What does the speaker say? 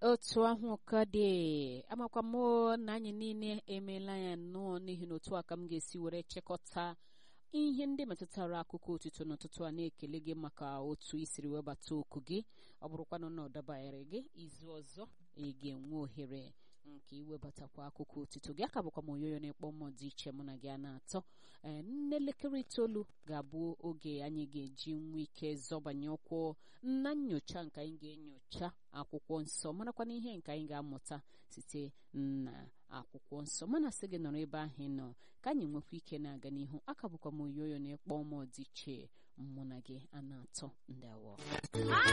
otu ahụ ka dị amakwa m na anyị niile emeela ya nnọọ n'ihi na otu a ka m ga-esi were chịkọta ihe ndị metụtara akụkọ otito n'ụtụtụ a na-ekele gị maka otu isiri webata oku gị ọ bụrụkwanụ na ọ dabanyere gị izu ọzọ ị ga-enwe ohere nke iwebatakwa akụkọ otito gị aka bụkwa m oyoyo na-ekpọ mmụọ dị iche mụ na gị a na-atọ ee n'elekere itoolu ga-abụ oge anyị ga-eji nwa ike zọbanye ụkwụ na nyocha nke anyị ga-enyocha akwụkwọ nsọ marakwana ihe nke anyị ga-amụta site na akwụkwọ nsọ mana sị gị nọrọ ebe ahụ ị nọ ka anyị nwekwa ike na-aga n'ihu aka bụkwa m oyoyo na-ekpọ mmụọ dị iche mụ na gị a na-atọ ndị awọ